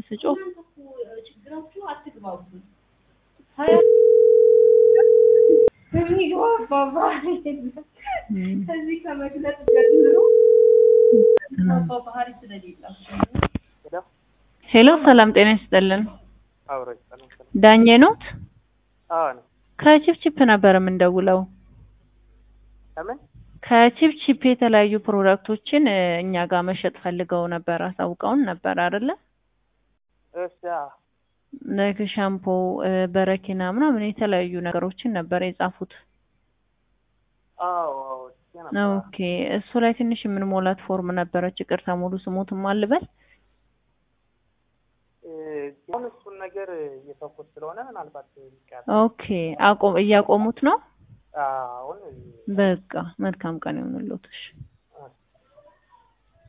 ስጮህ ችግራችሁ አትግባቡም። የሚግባባ ከዚህ ከመግለጽ ጀምሮ የሚግባባ ባህሪ ስለሌላቸው ሄሎ ሰላም ጤና ይስጥልን አብረን ሰላም ሰላም። ዳኜ ኖት አዎ ነው። ከቺፕቺፕ ነበር የምንደውለው ለምን? ከቺፕቺፕ የተለያዩ ፕሮዳክቶችን እ፣ እኛ ጋር መሸጥ ፈልገው ነበር አሳውቀውን ነበር አይደለ እሺ። አዎ። ላይክ ሻምፖ እ፣ በረኪና ምናምን የተለያዩ ነገሮችን ነበር የጻፉት አዎ አዎ። እሺ ነበር። ኦኬ እሱ ላይ ትንሽ የምንሞላት ፎርም ነበረች ይቅርታ ሙሉ ስሙትም አልበል እ፣ አሁን እሱን ነገር እየተውኩት ስለሆነ ምናልባት ይቀር ኦኬ አቆም እያቆሙት ነው አሁን በቃ መልካም ቀን ይሁንልዎት እሺ